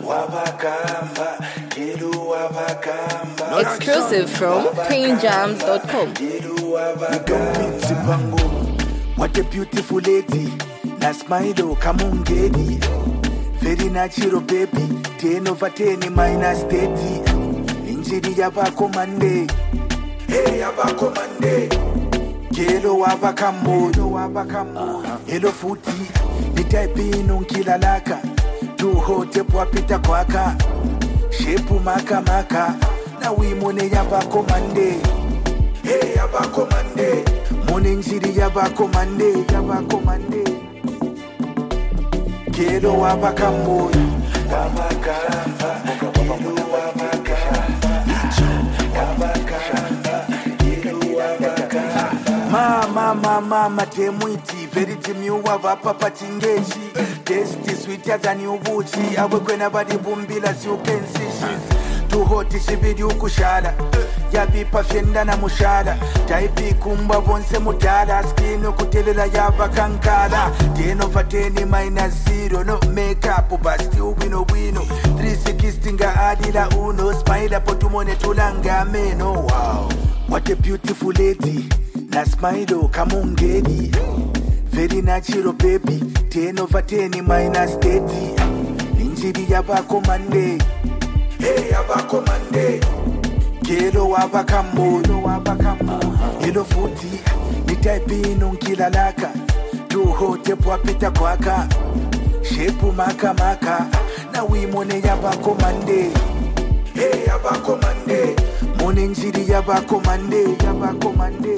wabakamba gelu wabakamba Exclusive from PayneJams.com. gelu wabakamba Zipango what a beautiful lady na smile kama ungeni very natural baby 10 over 10 minus 30 injiri yabako mande hey yabako mande gelo wabakamoyo wabakamoyo helo futi nitaipino nkilalaka tuhote pwapita kwaka shepu makamaka na wimone yabako mande hey yabako mande mone njiri yabako mande yabako mande gelo wabakamoyo wabakamba gelo wabakamba wabakamba gelo wabakamba mama mama matemwiti veriti miuwava papa chingechi testi sweeter than ubuchi awekwena vadibumbila siukensishi tuhoti shiviri ukushala yavipa fyenda na mushala taipikumba vonse mudala skini kutelela yava kankala tenova teni minus zero no makeup basti ubwino bwino 360 nga adila uno smaila potumone tulanga meno wow what a beautiful lady na smile kama ungeni very natural baby 10 over 10 minus 30 injiri yabako mande hey yabako mande gelo wabakamoyo wabakamoyo hilo futi nitaipino nkilalaka tuhote pwapita kwaka shepu makamaka na wimone yabako mande hey yabako mande mone njiri yabako mande yabako mande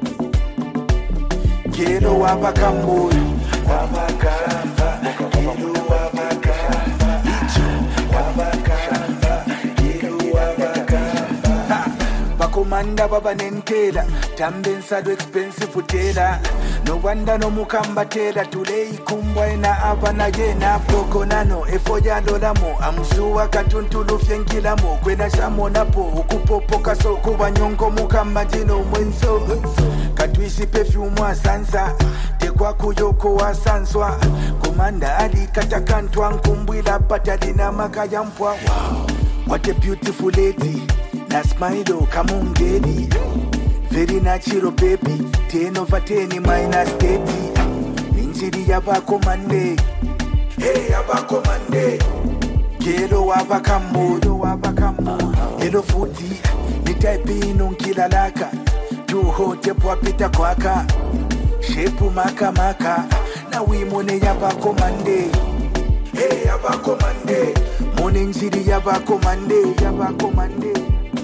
gelo wabakamoyo wabakamba gelo wabakamba wabakamba gelo wabakamba bakomanda babanentela tambensado expensive tela nowanda nomukambatela tuleikumbwa ena abana yena pokonano efoyalolamo amshuwa katuntulufye nkilamo kwena shamonapo ukupopokaso kubanyongo mukambajino mwenso katwishi pefyumu asansa tekwakuyoko wasanswa komanda alikatakantwa nkumbwila patalina makaya mpwa wow. what a beautiful lady na smile kama ungeni very natural baby 10 over 10 minus 30 injiri yabako mande hey yabako mande gelo wabakamoyo wabakamoyo helo futi nitaipino nkilalaka tuhote pwapita kwaka shepu makamaka na wimone yabako mande hey yabako mande mone njiri yabako mande yabako mande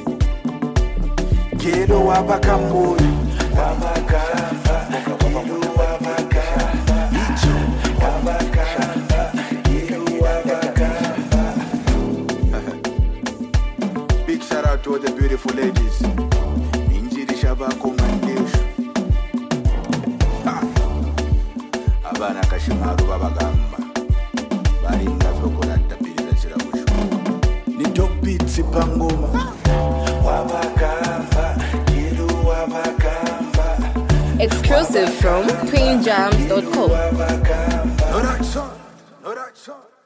gelo wabakamoyo wabakamba gelo wabakamba wabakamba gelo wabakamba Big shout out to all the beautiful ladies. Injiri shabako mandesho. Ha! Abana kashimaru babagamba. Balinda zokolanda pilira kiramusho. Ni top beats pangoma. Wabakamba, gelo wabakamba. Exclusive from PayneJams.com. Wabakamba. No that song, no that song.